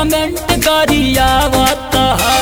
comment करियावत है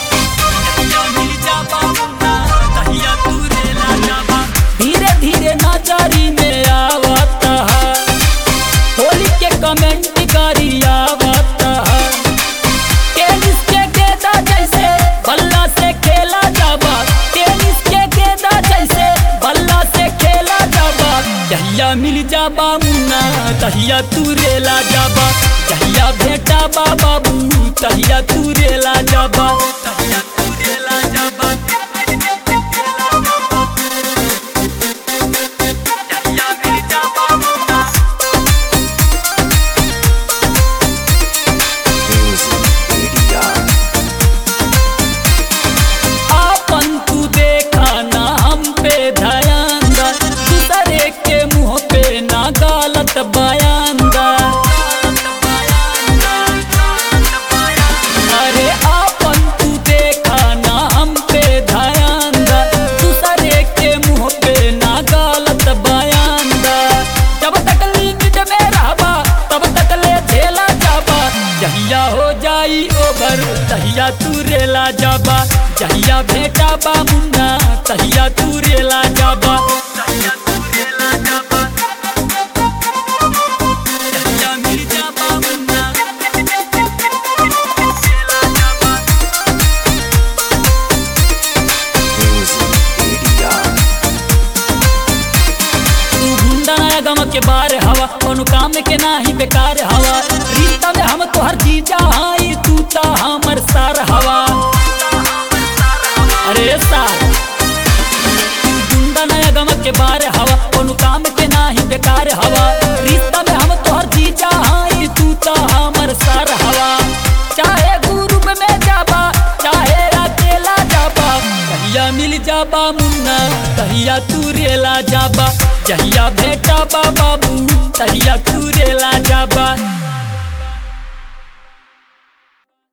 धीरे धीरे नजरी में आवत है होली के कमेंट करियावत है टेनिस के गेंदा जैसे बल्ला से खेला जाबा टेनिस के गेंदा जैसे बल्ला से खेला जाबा जहिया मिल जाबा मुन्ना तहिया तू रेला जाबा जहिया भेटा बा बाबू तहिया तू रेला जाबा तहिया तू रेला जाबा जहिया मिल जाबा मुन्ना आपन तू देखा ना हम पे ध्यान दा दूसरे के मुंह पे ना गलत बयान दा अरे आपन तू देखा ना हम पे ध्यान दा दूसरे के मुंह पे ना गलत बयान दा जब तक लिमिट में रहबा तब तक ले झेला जाबा जहिया हो जाई ओवर तहिया तू रेला जाबा जहिया भेटा बा मुन्ना तहिया तू रेला जाबा तहिया तू रेला जाबा जहिया मिल जाबा मुन्ना रेला जाबा तू गुंडा नया गम के बारे हवा कोनो काम के नाही बेकार हवा रिश्ता में हम तोहर जीजा हाई तू ता हमर सार हवा अरे सार तू गुंडा नया गम के बारे हवा कोनो काम के नाही बेकार हवा रिश्ता में हम तोहर जीजा हाई तू ता हमर सार हवा चाहे ग्रुप में जाबा चाहे अकेला जाबा कहिया मिल जाबा मुन्ना कहिया तू रेला जाबा जहिया भेटा बा बाबू तहिया तू रेला जाबा